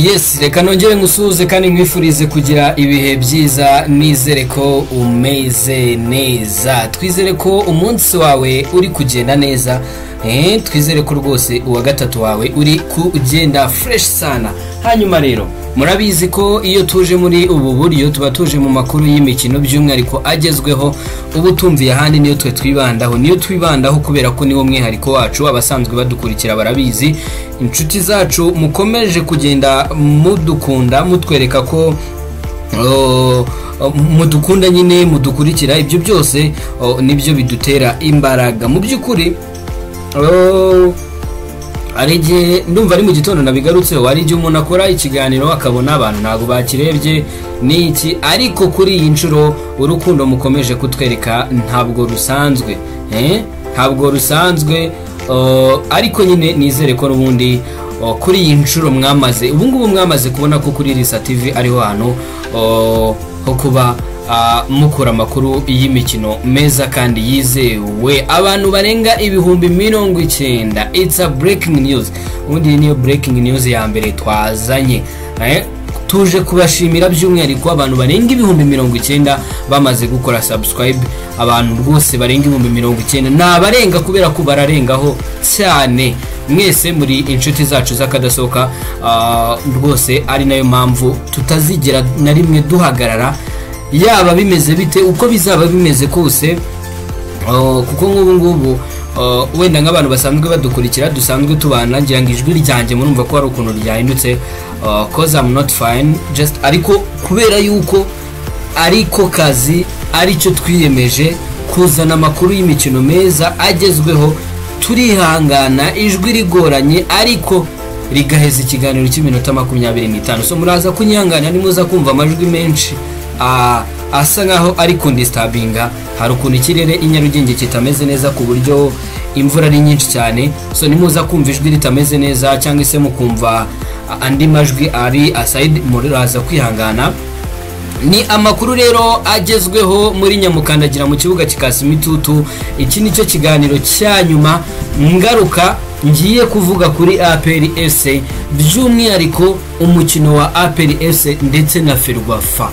yes reka nongere ngusuhuze kandi nkwifurize kugira ibihe byiza nizere ko umeze neza twizere ko umunsi wawe uri kugenda neza eee twizere ko rwose uwa gatatu wawe uri kugenda fureshi sana hanyuma rero murabizi ko iyo tuje muri ubu buryo tuba tuje mu makuru y'imikino by'umwihariko agezweho ubu tumviye ahandi niyo twe twibandaho niyo twibandaho kubera ko niwo mwihariko wacu abasanzwe badukurikira barabizi inshuti zacu mukomeje kugenda mudukunda mutwereka ko mudukunda nyine mudukurikira ibyo byose nibyo bidutera imbaraga mu by'ukuri hari igihe ndumva ari mu gitondo nabigarutseho hari igihe umuntu akora ikiganiro akabona abantu ntabwo bakirebye ni iki ariko kuri iyi nshuro urukundo mukomeje kutwereka ntabwo rusanzwe ntabwo rusanzwe ariko nyine nizere ko n'ubundi kuri iyi nshuro mwamaze ubu ngubu mwamaze kubona ko kuri risa tivi ariho hantu ho kuba mukura amakuru y'imikino meza kandi yizewe abantu barenga ibihumbi mirongo icyenda it's a breaking news ubundi iyi niyo breaking news ya mbere twazanye tuje kubashimira by'umwihariko abantu barenga ibihumbi mirongo icyenda bamaze gukora subscribe abantu rwose barenga ibihumbi mirongo icyenda ni abarenga kubera ko bararengaho cyane mwese muri inshuti zacu z'akadasohoka rwose ari nayo mpamvu tutazigera na rimwe duhagarara yaba bimeze bite uko bizaba bimeze kose kuko nk'ubu ngubu wenda nk'abantu basanzwe badukurikira dusanzwe tubana ngira ngo ijwi ryanjye murumva ko hari ukuntu ryahindutse koze amu noti fayini jesite ariko kubera yuko ariko kazi aricyo twiyemeje kuzana amakuru y'imikino meza agezweho turihangana ijwi rigoranye ariko rigaheza ikiganiro cy'iminota makumyabiri n'itanu so muraza kunyihangana nimuza kumva amajwi menshi asa nkaho ari kundisitabinga hari ukuntu ikirere i nyarugenge kitameze neza ku buryo imvura ari nyinshi cyane so nimuza kumva ijwi ritameze neza cyangwa se mukumva andi majwi ari asayidi muraza kwihangana ni amakuru rero agezweho muri nyamukandagira mu kibuga kikasi imitutu iki ni cyo kiganiro cya nyuma ngaruka ngiye kuvuga kuri aperi ese by'umwihariko umukino wa aperi ese ndetse na ferwafa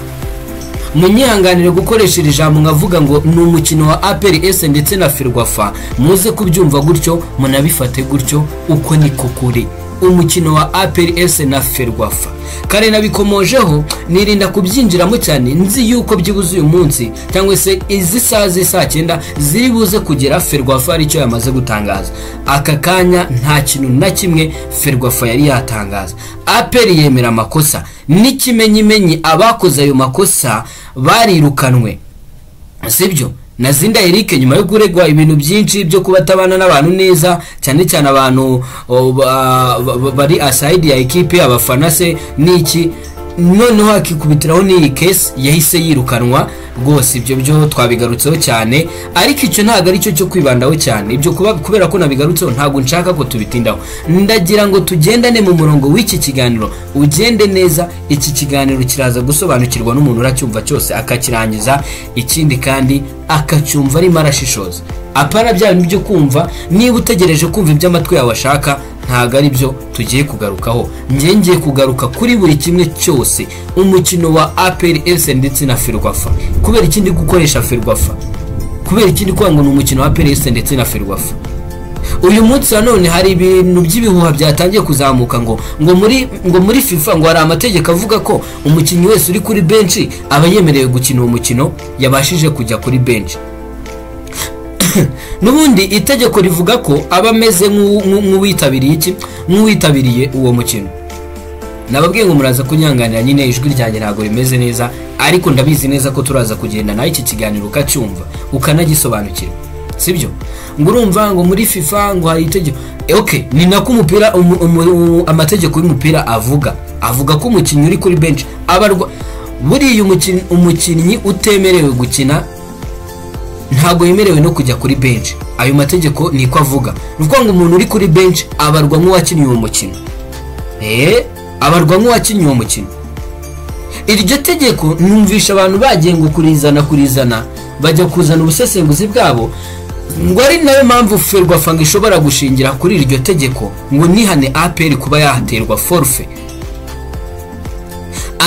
munyihanganire gukoresha iri jambo nkavuga ngo ni umukino wa aperi ese ndetse na ferwafa muze kubyumva gutyo munabifate gutyo uko niko kuri umukino wa aperi ese na ferwafa kare nabikomojeho nirinda kubyinjiramo cyane nzi yuko byibuze uyu munsi cyangwa se izi saa z'i cyenda ziri buze kugera ferwafa aricyo yamaze gutangaza aka kanya nta kintu na kimwe ferwafa yari yatangaza aperi yemera amakosa n'ikimenyimenyi abakoze ayo makosa barirukanwe sibyo na zinda erike nyuma yo kuregwa ibintu byinshi byo kuba atabana n'abantu neza cyane cyane abantu bari asayidi ya ekipe abafana se n'iki noneho hakikubitiraho n'iyi kesi yahise yirukanwa rwose ibyo byo twabigarutseho cyane ariko icyo ntabwo ari cyo cyo kwibandaho cyane ibyo kuba kubera ko nabigarutseho ntabwo nshaka ko tubitindaho ndagira ngo tugendane mu murongo w'iki kiganiro ugende neza iki kiganiro kiraza gusobanukirwa n'umuntu uracyumva cyose akakirangiza ikindi kandi akacyumva arimo arashishoza apana bya bintu byo kumva niba utegereje kumva ibyo amatwi yawe ashaka ntabwo ari byo tugiye kugarukaho ngiye ngiye kugaruka kuri buri kimwe cyose umukino wa aperi ese ndetse na ferwafa kubera ikindi gukoresha ferwafa kubera ikindi kuvuga ngo ni umukino wa aperi ese ndetse na ferwafa uyu munsi nanone hari ibintu by'ibihuha byatangiye kuzamuka ngo ngo muri ngo muri fifa ngo hari amategeko avuga ko umukinnyi wese uri kuri benshi aba yemerewe gukina uwo mukino yabashije kujya kuri benshi n'ubundi itegeko rivuga ko aba ameze nk'uwitabiriye iki nk'uwitabiriye uwo mukino nababwiye ngo muraza kunyanganira nyine ijwi ryanjye ntabwo rimeze neza ariko ndabizi neza ko turaza kugenda nawe iki kiganiro ukacyumva ukanagisobanukirwa sibyo ngo urumva ngo muri fifa ngo hari itegeko ok ni nako umupira amategeko y'umupira avuga avuga ko umukinnyi uri kuri benshi abarwa buriya umukinnyi utemerewe gukina ntabwo yemerewe no kujya kuri benshi ayo mategeko ni ko avuga ni ukuvuga ngo umuntu uri kuri benshi abarwa nk'uwakinnye uwo mukino eee abarwa nk'uwakinnye uwo mukino iryo tegeko numvisha abantu bagiye ngo kurizana kurizana bajya kuzana ubusesenguzi bwabo ngo ari nayo mpamvu ferwafa ngo ishobora gushingira kuri iryo tegeko ngo nihane aperi kuba yahaterwa forufe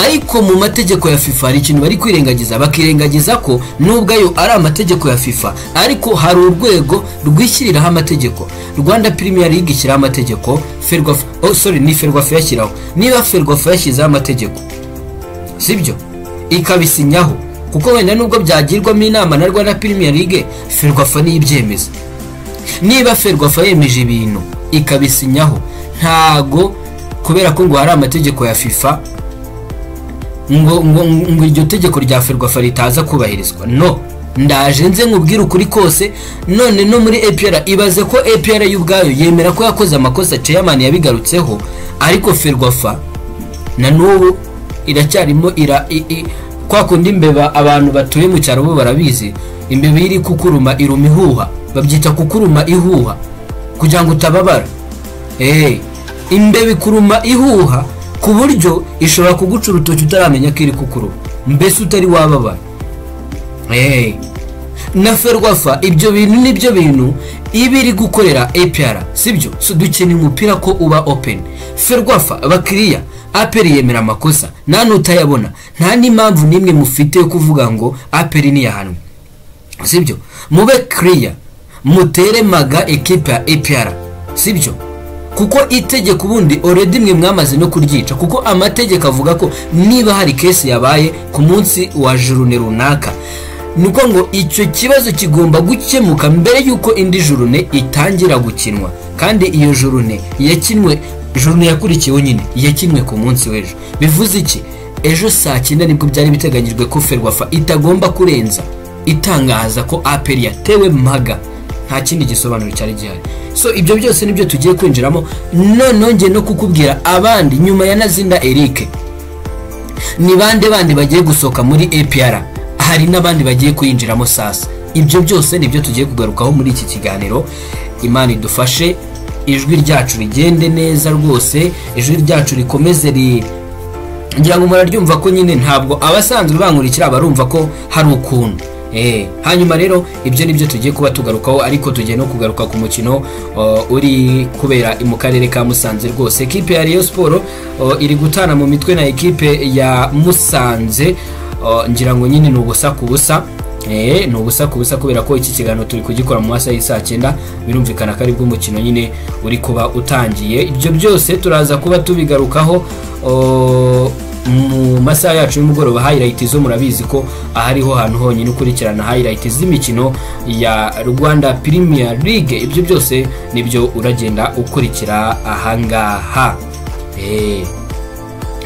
ariko mu mategeko ya fifa hari ikintu bari kwirengagiza bakirengagiza ko nubwo ayo ari amategeko ya fifa ariko hari urwego rwishyiriraho amategeko rwanda premier league ishyiraho amategeko ferwafa oh sorry ni ferwafa yashyiraho niba ferwafa yashyizeho amategeko sibyo ikabisinyaho kuko wenda nubwo byagirwamo inama na rwanda premier league ferwafa niyo ibyemeza niba ferwafa yemeje ibintu ikabisinyaho ntago kubera ko ngo hari amategeko ya fifa ngo ngo ngo iryo tegeko rya ferwafa ritaza kubahirizwa no ndaje nze nkubwire ukuri kose none no muri epera ibaze ko epera y'ubwayo yemera ko yakoze amakosa ceyamani yabigarutseho ariko ferwafa na n'ubu iracyarimo ira i- i- kwa kundi imbeba abantu batuye mu cyaro bo barabizi imbeba iri kukuruma iruma ihuha babyita kukuruma ihuha kugira ngo utababara eee imbeba ikuruma ihuha ku buryo ishobora kuguca urutoki utaramenya ko iri kukuruma mbese utari wababara eee na ferwafa ibyo bintu nibyo bintu iba iri gukorera APR sibyo so dukeneye umupira ko uba open ferwafa abakiriya aperi yemera amakosa nta n'utayabona nta n'impamvu n'imwe mufite yo kuvuga ngo aperi ntiyahanwe sibyo mube kiriya mutere maga ekipa ya APR sibyo kuko itegeko ubundi oredi mwe mwamaze no kuryica kuko amategeko avuga ko niba hari kesi yabaye ku munsi wa jurune runaka ni uko ngo icyo kibazo kigomba gukemuka mbere y'uko indi jurune itangira gukinwa kandi iyo jurune yakinwe jurune yakurikiyeho nyine yakinwe ku munsi w'ejo bivuze iki ejo saa cyenda nibwo byari biteganyijwe ko ferwafa itagomba kurenza itangaza ko aperi yatewe maga nta kindi gisobanuro cyari gihari so ibyo byose nibyo tugiye kwinjiramo noneho ngiye no kukubwira abandi nyuma ya nazinda eric ni bande bandi bagiye gusohoka muri apr hari n'abandi bagiye kuyinjiramo sasa ibyo byose nibyo tugiye kugarukaho muri iki kiganiro imana idufashe ijwi ryacu rigende neza rwose ijwi ryacu rikomeze ri ngira ngo muraryumva ko nyine ntabwo abasanzwe bankurikira barumva ko hari ukuntu Eh, hanyuma rero ibyo nibyo tugiye kuba tugarukaho ariko tugiye no kugaruka ku mukino uh, uri kubera mu karere ka Musanze rwose ekipe ya Rayon Sport uh, iri gutana mu mitwe na ekipe ya Musanze uh, ngira ngo nyine ni ubusa ku busa Eh, ni ubusa ku busa kubera ko iki kiganiro turi kugikora mu masaha y'isaa cyenda birumvikana ko aribwo umukino nyine uri kuba utangiye ibyo byose turaza kuba tubigarukaho uh, mu masaha yacu y'umugoroba highlight zo murabizi ko ahariho hantu honyine ukurikirana highlight z'imikino ya Rwanda Premier League ibyo byose nibyo uragenda ukurikira ahangaha eh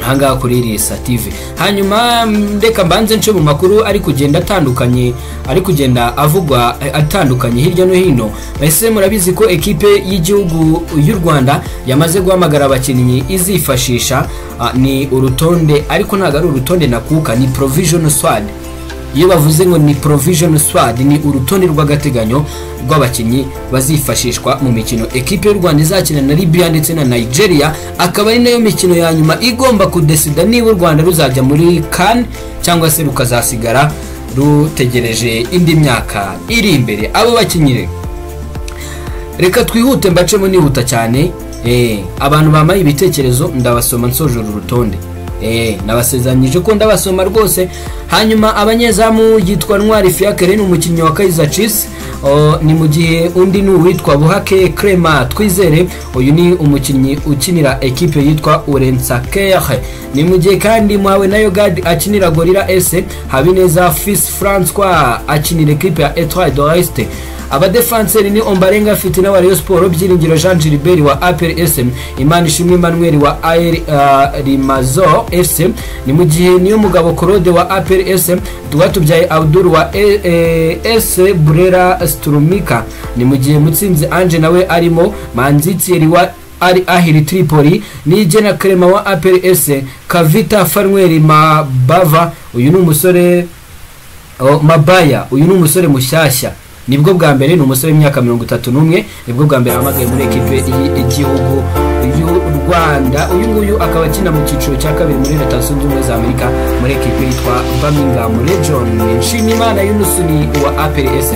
ahangaha kuri irisa tv hanyuma mm, reka mbanze nce mu makuru ari kugenda atandukanye ari kugenda avugwa eh, atandukanye hirya no hino ese murabizi ko ekipe y'igihugu y'u rwanda yamaze guhamagara abakinnyi izifashisha ah, ni urutonde ariko ntabwo ari urutonde nakuka ni provision swad iyo bavuze ngo ni provision squad ni urutonde rw'agateganyo rw'abakinnyi bazifashishwa mu mikino ekipe y'u rwanda izakina na libya ndetse na nigeria akaba ari nayo mikino ya nyuma igomba kudesida niba u rwanda ruzajya muri kan cyangwa se rukazasigara rutegereje indi myaka iri imbere abo bakinnyi rero reka twihute mbacemo nihuta cyane eh, abantu bambaye ibitekerezo ndabasoma nsoje uru rutonde eh, nabasezeranyije ko ndabasoma rwose hanyuma abanyezamu yitwa ntwari fiakere ni umukinnyi wa kaiza chiefs O, ni mu gihe undi ni uwitwa buhake krema twizere uyu ni umukinnyi ukinira ekipe yitwa urensakere ni mu gihe kandi muhawe na yogadi akinira gorira ese habineza fils francois akinira ekipe ya etoile d'oeste abadefanseri ni ombarenga afite na wariyo siporo byiringiro jean gilbert wa apr sm imana ishimwe emmanuel wa AR, uh, rimazo fc ni mu gihe niyo mugabo claude wa apr sm rwatubyaye abdul wa E- E- s burera strumika ni mu gihe mutsinzi ange nawe arimo manzi tieri wa ari ahiri tripoli nigena krema wa apr s kavita fanweri mabava uyu ni umusore Oh, mabaya uyu ni umusore mushyashya nibwo bwa mbere ni umusore w'imyaka mirongo itatu n'umwe nibwo bwa mbere ahamagaye muri ekipe y'igihugu y'u rwanda uyu nguyu akaba akina mu cyiciro cya kabiri muri leta zunze ubumwe za amerika muri ekipe yitwa birmingham region nshimiyimana yunusu ni uwa aprs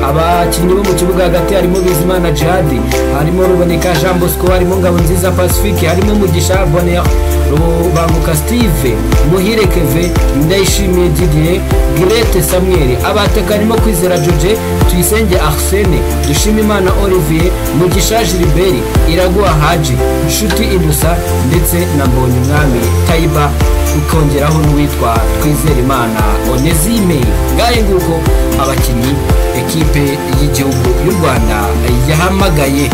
abakinnyi bo mu kibuga hagati harimo bizimana jihadi harimo ruboneka jean bosco harimo ngabonziza pacifique harimo mugisha bonera rubanguka steve muhire keve ndayishimiye didier girete samuel abateka harimo kwizera joje tuyisenge arsene dushimimana olivier mugisha gilbert iraguha haji nshuti idusa ndetse na mbonyumwami tayiba ukongeraho n'uwitwa twizerimana onezime ngahe nguko abakinnyi ekipe y'igihugu y'u rwanda yahamagaye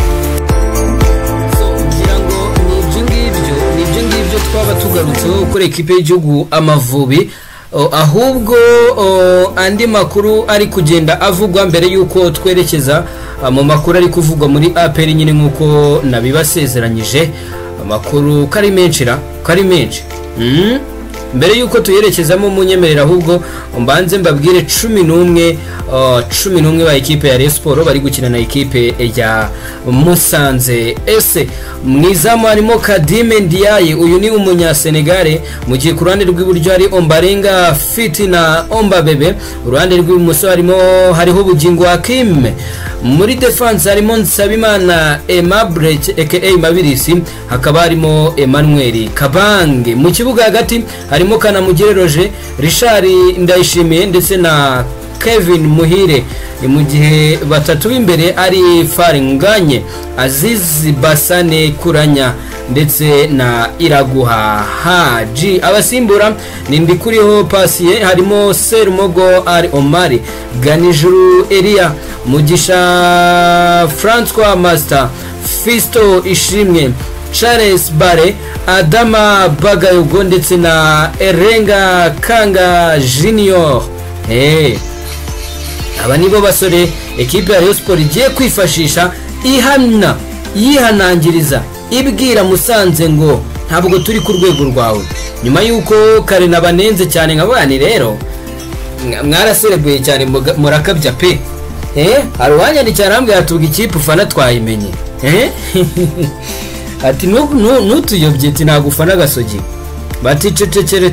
ngira ngo ni ibyo ngibyo ni ibyo ngibyo twaba tugarutseho kuri ekipe y'igihugu amavubi O, ahubwo o, andi makuru ari kugenda avugwa mbere y'uko twerekeza a, mu makuru ari kuvugwa muri apr nyine nk'uko nabibasezeranyije amakuru ko ari menshi ra ko ari menshi Mm? mbere y'uko tuyerekezamo munyemerera ahubwo mbanze mbabwire cumi n'umwe uh, cumi n'umwe ba ekipe ya Rayon Sport bari gukina na ekipe ya Musanze ese mu izamu harimo Kadime Ndiaye uyu ni umunyasenegare mu gihe ku ruhande rw'iburyo hari Ombarenga Fiti na Omba Bebe uruhande rw'ibumoso harimo hariho ubugingo Hakim muri defense harimo Nsabimana Aimable aka Mabirisi hakaba harimo Emmanuel Kabange mu kibuga hagati harimo kanamugire roger richard ndayishimiye ndetse na kevin muhire ni mu gihe batatu b'imbere ari faringanye azizi basane kuranya ndetse na iraguha haji abasimbura ni ndikuriho pasiye harimo serumogo ari omari ganijuru eriya mugisha francois master fisto ishimwe charles bare adama bagayogo ndetse na erenga kanga junior hey. aba nibo basore ekipe ya rayon sport igiye kwifashisha ihamya yihanangiriza ibwira musanze ngo ntabwo turi ku rwego rwawe nyuma y'uko kare nabanenze cyane nka bani rero mwaraserebuye cyane murakabya pe eh hari uwanyandikira arambwira atuga ikipe ufana twayimenye eh ati ntutuyobye ati nagufana agasogi baticecekere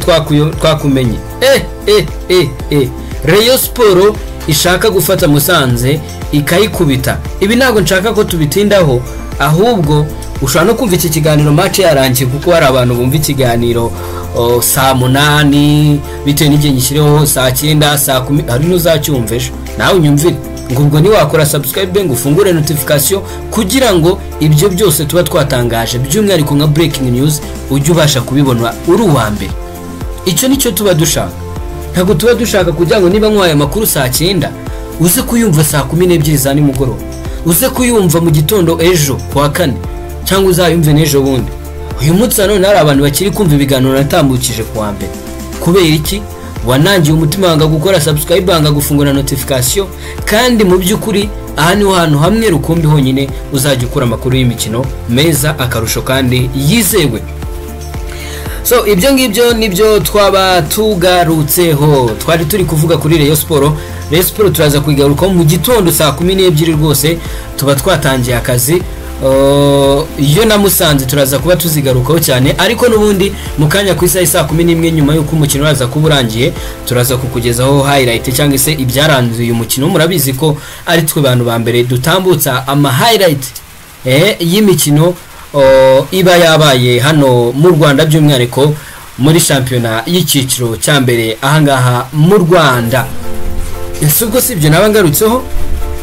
twakumenye eh eh eh eh reyo siporo ishaka gufata musanze ikayikubita ibi ntabwo nshaka ko tubitindaho ahubwo ushobora no kumva iki kiganiro mace yarangiye kuko hari abantu bumva ikiganiro saa munani bitewe n'igihe gishyireho saa cyenda saa kumi hari n'uzacyumva ejo nawe unyumvire ngo ubwo ntiwakora subscribe ngo ufungure notification kugira ngo ibyo byose tuba twatangaje by'umwihariko nka breaking news ujye ubasha kubibona uri uwa mbere icyo nicyo tuba dushaka ntabwo tuba dushaka kugira ngo niba nkwaye amakuru saa cyenda uze kuyumva saa kumi n'ebyiri za nimugoroba uze kuyumva mu gitondo ejo ku wa kane cyangwa uzayumve n'ejo bundi uyu munsi nanone hari abantu bakiri kumva ibiganiro natambukije ku wa mbere kubera iki wanangiye umutima wanga gukora subscribe wanga gufungura notification kandi mu by'ukuri aha niho hantu hamwe rukumbi honyine uzajya ukura amakuru y'imikino meza akarusho kandi yizewe so ibyo ngibyo nibyo twaba tugarutseho twari turi kuvuga kuri reyo siporo reyo siporo turaza kuyigarukaho mu gitondo saa kumi n'ebyiri rwose tuba twatangiye akazi iyo namusanze turaza kuba tuzigarukaho cyane ariko n'ubundi mu kanya ku isaha saa kumi n'imwe nyuma y'uko umukino uraza kuba urangiye turaza kukugezaho hayirayiti cyangwa se ibyaranze uyu mukino murabizi ko ari twe bantu ba mbere dutambutsa ama hayirayiti y'imikino iba yabaye hano mu rwanda by'umwihariko muri shampiyona y'icyiciro cya mbere ahangaha mu rwanda ese ubwo si ibyo naba ngarutseho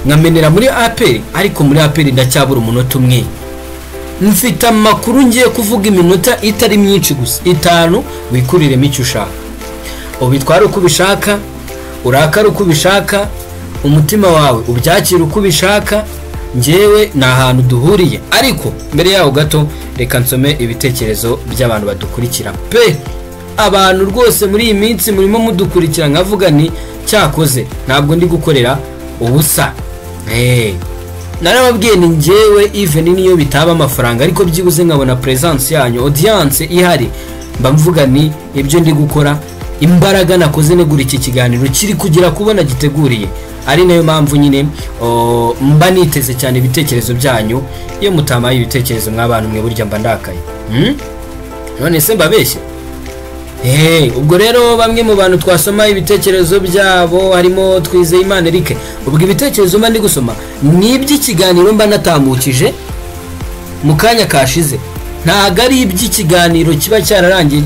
nkamenera muri aperi ariko muri aperi ndacyabura umunota umwe mfite amakuru ngiye kuvuga iminota itari myinshi gusa itanu wikuriremo icyo ushaka ubitware uko ubishaka urakare uko ubishaka umutima wawe ubyakire uko ubishaka ngewe ni ahantu duhuriye ariko mbere yaho gato reka nsome ibitekerezo by'abantu badukurikira pe abantu rwose muri iyi minsi murimo mudukurikira nkavuga ni cyakoze ntabwo ndi gukorera ubusa narababwiye ni ngewe even niyo bitaba amafaranga ariko byibuze nkabona peresanse yanyu odiyanse ihari mba mvuga ni ibyo ndi gukora imbaraga nakoze negura iki kiganiro kiri kugira kubona giteguriye ari nayo mpamvu nyine mba niteze cyane ibitekerezo byanyu iyo mutamaye ibitekerezo mw'abantu mwe burya mba ndakaye none se mbabeshye ubwo rero bamwe mu bantu twasoma ibitekerezo byabo harimo twizeyimana erike ubwo ibitekerezo mba ndi gusoma ni iby'ikiganiro mba natamukije mu kanya kashize ntabwo ari iby'ikiganiro kiba cyararangiye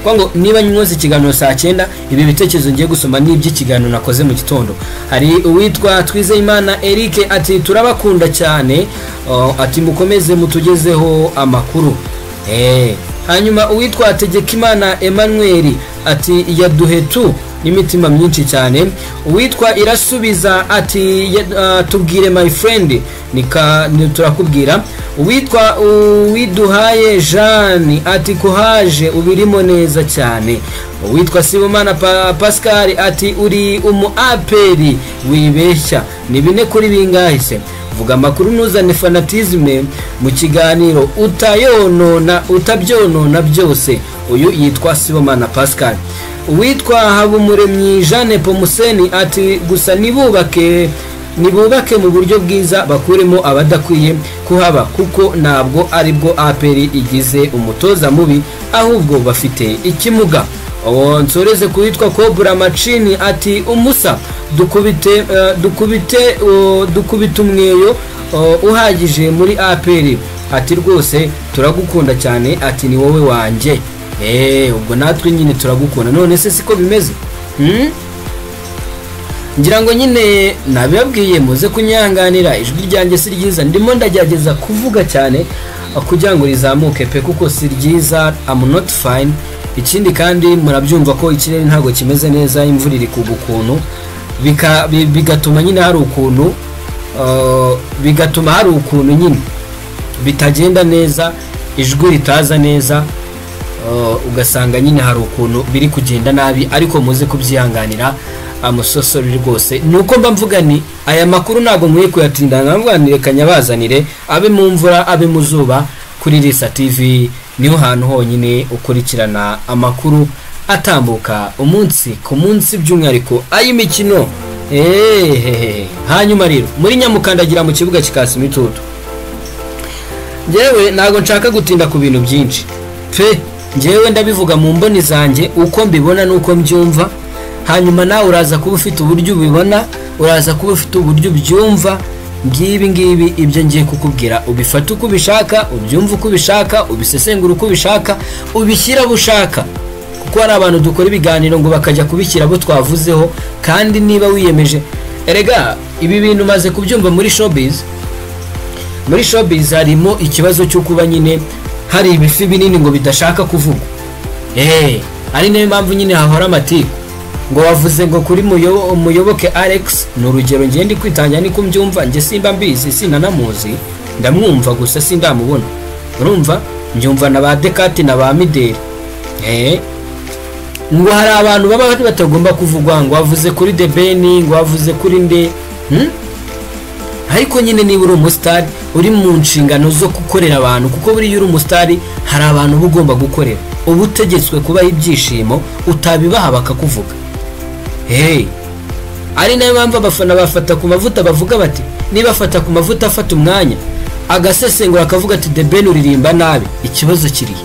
ngo niba nyoze ikiganiro saa cyenda ibi bitekerezo ngiye gusoma ni iby'ikiganiro nakoze mu gitondo hari uwitwa twizeyimana erike ati turabakunda cyane ati mukomeze mutugezeho amakuru hanyuma uwitwa tegekimana Emmanuel ati yaduhe tu n'imitima myinshi cyane uwitwa irasubiza ati tubwire my friend turakubwira uwitwa uwiduhaye jeanne ati kuhaje ubirimo neza cyane uwitwa sibomana pascal ati uri umu aperi wibeshya ni bine kuri bingahe se vuga amakuru ntuzane fanatizme mu kiganiro utayonona utabyonona byose uyu yitwa sibomana pascal uwitwa habumuremyi jeanne pomuseni ati gusa nibubake nibubake mu buryo bwiza bakuremo abadakwiye kuhaba kuko ntabwo aribwo aperi igize umutoza mubi ahubwo bafite ikimuga uwo nsoreze kuwitwa kobura macini ati umusa dukubite dukubite dukubite umweyo uhagije muri aperi ati rwose turagukunda cyane ati ni wowe wanjye ubwo natwe nyine turagukunda none se siko bimeze ngira ngo nyine nabibabwiye muze kunyanganira ijwi ryanjye si ryiza ndimo ndagerageza kuvuga cyane kugira ngo rizamuke pe kuko si ryiza amu noti fayini ikindi kandi murabyumva ko ikirere ntabwo kimeze neza imvura iri kugwa ukuntu bigatuma nyine hari ukuntu bigatuma hari ukuntu nyine bitagenda neza ijwi ritaza neza ugasanga nyine hari ukuntu biri kugenda nabi ariko muze kubyihanganira amusosori rwose ni uko mba mvuga ni aya makuru ntabwo nkwiye kuyatinda ntabwo kanyabazanire abe mu mvura abe mu zuba kuri risa tivi niho hantu honyine ukurikirana amakuru atambuka umunsi ku munsi by'umwihariko ay'imikino hanyuma rero muri nyamukandagira mu kibuga kikasa imitutu ngewe ntabwo nshaka gutinda ku bintu byinshi pe ngewe ndabivuga mu mboni zanjye uko mbibona n'uko mbyumva hanyuma nawe uraza kuba ufite uburyo ubibona uraza kuba ufite uburyo ubyumva ngibi ngibi ibyo ngiye kukubwira ubifata uko ubishaka ubyumva uko ubishaka ubisesengura uko ubishaka ubishyira abo ushaka kuko hari abantu dukora ibiganiro ngo bakajya kubishyira abo twavuzeho kandi niba wiyemeje erega ibi bintu umaze kubyumva muri shopizi muri shopizi harimo ikibazo cyo kuba nyine hari ibifi binini ngo bidashaka kuvuga eee ari nayo mpamvu nyine hahora amatiku ngo wavuze ngo kuri muyoboke alex ni urugero ngende kwitangira niko mbyumva njye simba mbizi sinanamuzi ndamwumva gusa sindamubona urumva mbyumva na ba dekati na ba mideli ngo hari abantu baba batagomba kuvugwa ngo wavuze kuri debeni ngo wavuze kuri nde ariko nyine niba uri umusitari uri mu nshingano zo gukorera abantu kuko buriya uri umusitari hari abantu uba ugomba gukorera uba utegetswe kubaha ibyishimo utabibaha bakakuvuga hey ari nayo mpamvu abafana bafata ku mavuta bavuga bati niba afata ku mavuta afata umwanya agasesengura akavuga ati de ben uririmba nabi ikibazo kiri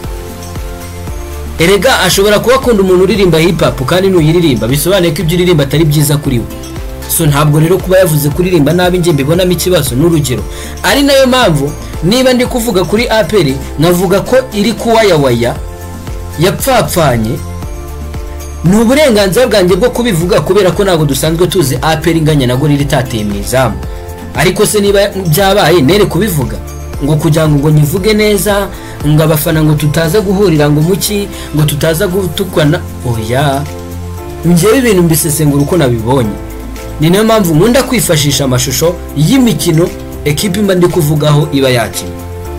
erega ashobora kuba akunda umuntu uririmba hipapu kandi nuyiririmba bisobanuye ko ibyo uririmba atari byiza kuri we so ntabwo rero kuba yavuze kuririmba nabi njye mbibonamo ikibazo n'urugero ari nayo mpamvu niba ndi kuvuga kuri aperi navuga ko iri kuwayawaya yapfapfanye ni uburenganzira bwanjye bwo kubivuga kubera ko ntabwo dusanzwe tuzi aperi inganya na gorira itateye mu izamu ariko se niba byabaye nere kubivuga ngo kugira ngo nyivuge neza ngo abafana ngo tutaza guhurira ngo umuki ngo tutaza gutukana oya ngewe ibintu mbisesengura uko nabibonye ni nayo mpamvu nkunda kwifashisha amashusho y'imikino ekipi mba ndi kuvugaho iba yakina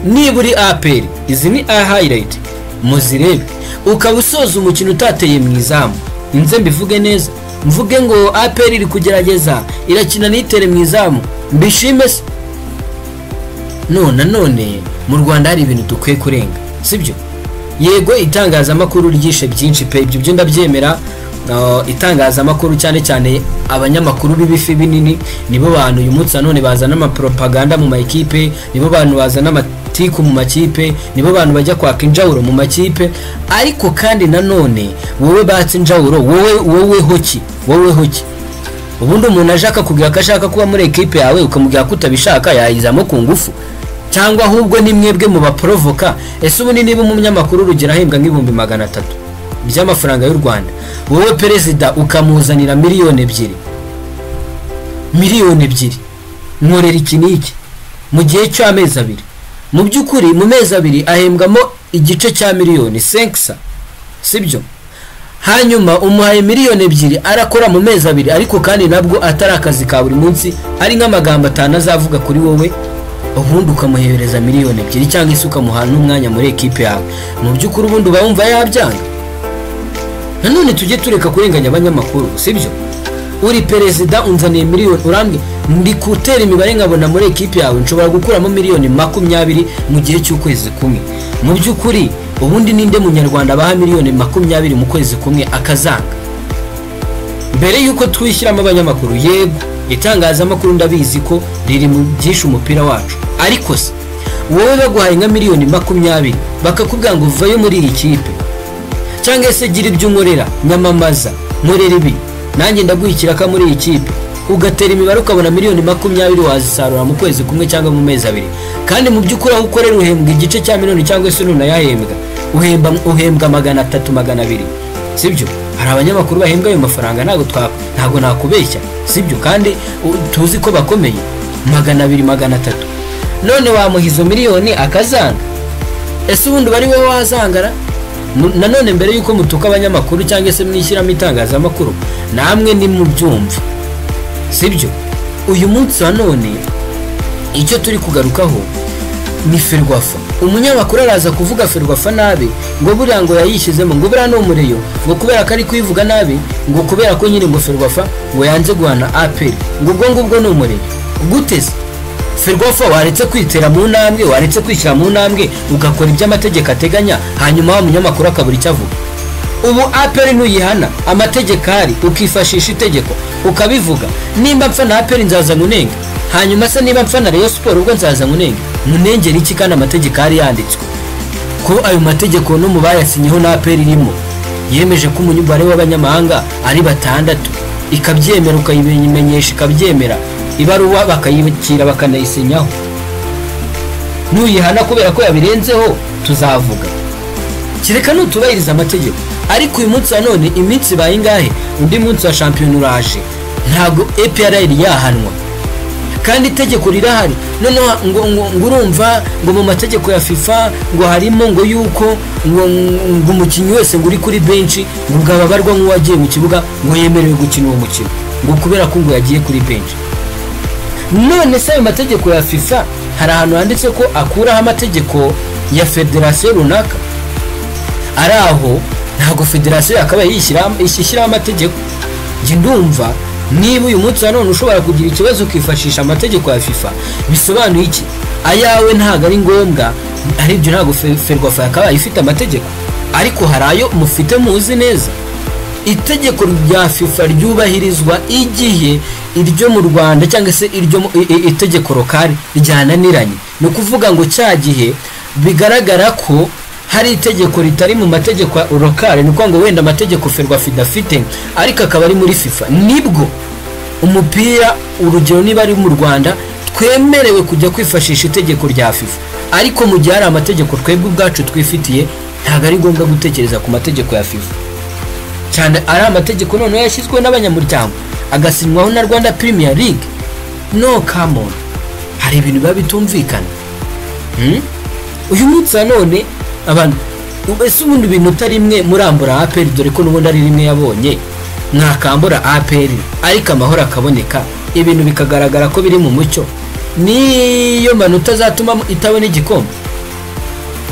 niba uri aperi izi ni a hayirayiti muzirebe ukaba usoza umukino utateye mu izamu nze mbivuge neza mvuge ngo aperi iri kugerageza irakina n'itere mu izamu mbishime se none none mu rwanda hari ibintu dukwiye kurenga sibyo yego itangazamakuru ryishe byinshi pe ibyo byo ndabyemera itangazamakuru cyane cyane abanyamakuru b'ibifi binini nibo bantu uyu munsi nanone bazana amapropaganda mu ma ekipe nibo bantu bazana politiki mu makipe nibo bantu bajya kwaka injawuro mu makipe ariko kandi nanone wowe batse injawuro wowe wowe hoki wowe hoki ubundi umuntu aje akakubwira ko ashaka kuba muri ekipe yawe ukamubwira ko utabishaka yayizamo ku ngufu cyangwa ahubwo ni mwebwe mu baporovoka ese ubundi niba umunyamakuru urugero ahembwa nk'ibihumbi magana atatu by'amafaranga y'u rwanda wowe perezida ukamuzanira miliyoni ebyiri miliyoni ebyiri nkorera iki n'iki mu gihe cy'amezi abiri mu by'ukuri mu mezi abiri ahembwamo igice cya miliyoni senkisa sibyo hanyuma umuhaye miliyoni ebyiri arakora mu mezi abiri ariko kandi nabwo atari akazi ka buri munsi ari nk'amagambo atanu azavuga kuri wowe ubundi ukamuhereza miliyoni ebyiri cyangwa se ukamuha n'umwanya muri ekipe yawe mu by'ukuri ubundi uba wumva yabyanga nanone tujye tureka kurenganya abanyamakuru sibyo uri perezida unzaniye miliyoni urambye ndi gutera imibare nkabona muri ekipi yawe nshobora gukuramo miliyoni makumyabiri mu gihe cy'ukwezi kumwe mu by'ukuri ubundi ninde munyarwanda abaha miliyoni makumyabiri mu kwezi kumwe akazanga mbere y'uko twishyiramo abanyamakuru yego itangazamakuru ndabizi ko riri mu byinshi umupira wacu ariko se wowe baguhaye nka miliyoni makumyabiri bakakubwira ngo uvayo muri iyi kipe cyangwa se gira ibyo unkorera nyamamaza nkorera ibi nanjye ndaguha ikiraka muri iyi kipe ugatera imibare ukabona miliyoni makumyabiri wazisarura mu kwezi kumwe cyangwa mu mezi abiri kandi mu by'ukuri aho ukorera uhembwa igice cya miliyoni cyangwa se nunayahembwa uhembwa uhembwa magana atatu magana abiri sibyo hari abanyamakuru bahembwa ayo mafaranga ntabwo ntabwo nakubeshya sibyo kandi tuzi ko bakomeye magana abiri magana atatu none wamuha izo miliyoni akazanga ese ubundi uba ari wowe wazangara nanone mbere y'uko mutuka abanyamakuru cyangwa se mwishyiramo itangazamakuru namwe ni mu byumva sibyo uyu munsi wa none icyo turi kugarukaho ni ferwafa umunyamakuru araza kuvuga ferwafa nabi ngo buriya ngo yayishyizemo ngo buriya ni umureyo ngo kubera ko ari kuyivuga nabi ngo kubera ko nyine ngo ferwafa ngo yanze guhana aperi ngo ubwo ngubwo ni umureyo guteze ferwafa waretse kwitera mu ntambwe waretse kwishyira mu ntambwe ugakora ibyo amategeko ateganya hanyuma wa munyamakuru akabura icyo avuga ubu aperi ntuyihana amategeko ahari ukifashisha itegeko ukabivuga nimba mpfa na aperi nzaza nkunenge hanyuma se niba mpfa na reyo siporo ubwo nzaza nkunenge nkunengera iki kandi amategeko ahari yanditswe ko ayo mategeko no mu bayasinyeho na aperi irimo yemeje ko umubare w'abanyamahanga ari batandatu ikabyemera ukayimenyesha ikabyemera ibaruwa bakayibikira bakanayisinyaho ntuyihana kubera ko yabirenzeho tuzavuga kereka nutubahiriza amategeko ariko uyu munsi wa none iminsi ibaye ingahe undi munsi wa shampiyona uraje ntabwo epr yahanwa kandi itegeko rirahari noneho ngo urumva ngo mu mategeko ya fifa ngo harimo ngo yuko ngo umukinnyi wese ngo uri kuri benshi ngo bwababarwa nk'uwagiye mu kibuga ngo yemerewe gukina uwo mukino ngo kubera ko ngo yagiye kuri benshi none se ayo mategeko ya fifa hari ahantu handitse ko akuraho amategeko ya federasiyo runaka ari aho ntabwo federasiyo yakabaye yishyiraho amategeko njye ndumva niba uyu munsi wa none ushobora kugira ikibazo ukifashisha amategeko ya fifa bisobanuye iki ayawe ntabwo ari ngombwa aribyo ntabwo ferwafa yakabaye ifite amategeko ariko hari ayo mufite muzi neza itegeko rya fifa ryubahirizwa igihe iryo mu rwanda cyangwa se iryo itegeko lokari ryananiranye ni ukuvuga ngo cya gihe bigaragara ko hari itegeko ritari mu mategeko lokari ni ukuvuga ngo wenda amategeko ferwafa idafite ariko akaba ari muri fifa nibwo umupira urugero niba ari mu rwanda twemerewe kujya kwifashisha itegeko rya fifa ariko mu gihe hari amategeko twebwe ubwacu twifitiye ntabwo ari ngombwa gutekereza ku mategeko ya fifa cyane ari amategeko noneho yashyizweho n'abanyamuryango agasinywaho na rwanda premier league no kamoni hari ibintu biba bitumvikana uyu munsi nanone abantu ese ubundi ibintu utari rimwe murambura aperi dore ko n'ubundi ari rimwe yabonye mwakambura aperi ariko amahoro akaboneka ibintu bikagaragara ko biri mu mucyo niyo manota azatuma itabona igikombe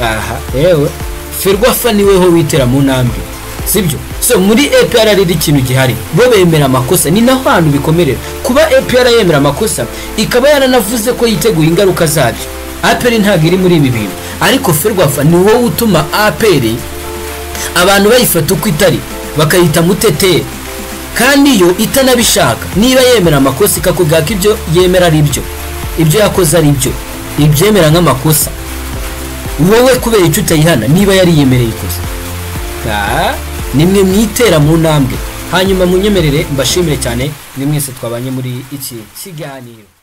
aha yewe ferwafa niweho witera mu ntambwe sibyo so muri epr riri ikintu gihari bo bemera amakosa ni naho hantu bikomerera kuba epr yemera amakosa ikaba yaranavuze ko yiteguye ingaruka zabyo apr ntabwo iri muri ibi bintu ariko ferwafa ni wowe utuma apr abantu bayifata uko itari bakayita muteteri kandi yo itanabishaka niba yemera amakosa ikakubwira ko ibyo yemera ari byo ibyo yakoze ari byo ibyemera nk'amakosa wowe kubera icyo utayihana niba yariyemereye ikosa nimwe mwitera mu ntambwe hanyuma munyemerere mbashimire cyane ni mwese twabanye muri iki kiganiro